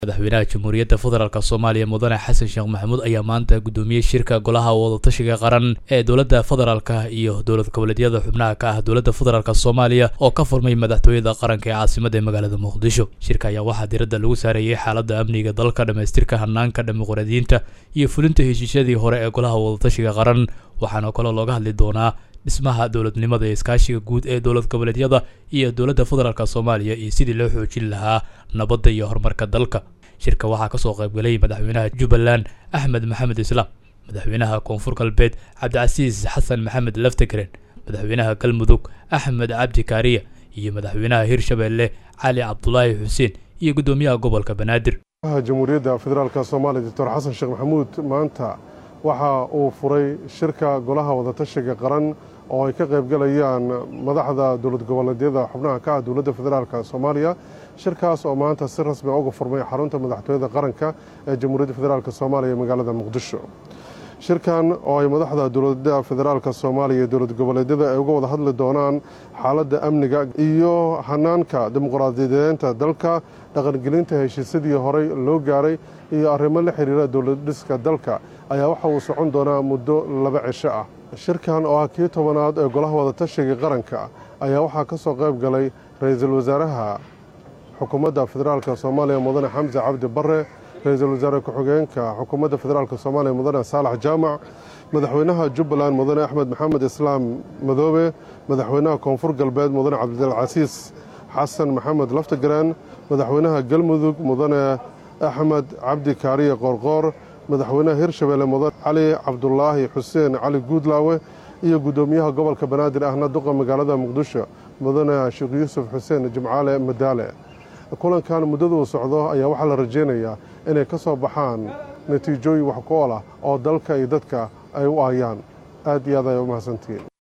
madaxweynaha jamhuuriyadda federaalk soomaaliya mudane xasan sheekh maxamuud ayaa maanta guddoomiyey shirka golaha wadatashiga qaran ee dowladda federaalka iyo dowlad goboleedyada xubnaha ka ah dowladda federaalk soomaaliya oo ka furmay madaxtooyada qaranka ee caasimada ee magaalada muqdisho shirka ayaa waxaa diradda lagu saarayey xaaladda amniga dalka dhammaystirka hanaanka dimuqraadiyiinta iyo fulinta heshiisyadii hore ee golaha wadatashiga qaran waxaana kaloo looga hadli doonaa dhismaha dowladnimada ee iskaashiga guud ee dowlad goboleedyada iyo dowladda federaalk soomaaliya iyo sidii loo xoojin lahaa nabadda iyo horumarka dalka shirka waxaa kasoo qaybgalay madaxweynaha jubbaland axmed maxamed islaam madaxweynaha koonfur galbeed cabdicasiis xasan maxamed laftegren madaxweynaha galmudug axmed cabdi kaariya iyo madaxweynaha hirshabeelle cali cabdulaahi xuseen iyo guddoomiyaha gobolka banaadir jamhuuriyadda federaalk soomaaliya doctor xasan sheekh maxamuud maanta waxa uu furay shirka golaha wadatashiga qaran oo ay ka qaybgalayaan madaxda dowlad goboleedyada xubnaha ka ah dowladda federaalk soomaaliya shirkaas oo maanta si rasmi uga furmay xarunta madaxtooyada qaranka ee jamhuuriyadda federaalk soomaaliya ee magaalada muqdisho shirkan oo ay madaxda dowladda federaalk soomaaliya iyo dowlad goboleedyada ay uga wada hadli doonaan xaaladda amniga iyo hanaanka dimuqraadiyadeenta dalka dhaqangelinta heshiisyadii horey loo gaaray iyo arrimo la xiriira dowladdhiska dalka ayaa waxa uu socon doonaa muddo laba cisho ah shirkan oo ah kii tobanaad ee golaha wadatashiga qaranka ayaa waxaa ka soo qayb galay ra-iisul wasaaraha xukuumadda federaalk soomaaliya mudane xamse cabdi bare ra-iisul wasaare ku-xigeenka xukuumadda federaalk soomaaliya mudane saalax jaamac madaxweynaha jubbaland mudane axmed maxamed islaam madoobe madaxweynaha koonfur galbeed mudane cabdilcasiis xasan maxamed laftagaraan madaxweynaha galmudug mudane axmed cabdi kaariye qoorqoor madaxweynaha hirshabeelle mudane cali cabdulaahi xuseen cali guudlaawe iyo guddoomiyaha gobolka banaadir ahna duqa magaalada muqdisho mudane sheekh yuusuf xuseen jimcaale madaale kulankan muddaduu socdo ayaa waxaa la rajaynayaa inay ka soo baxaan natiijooyin wax ku ool ah oo dalka iyo dadka ay u aayaan aad iyo aad ay u mahadsantihiin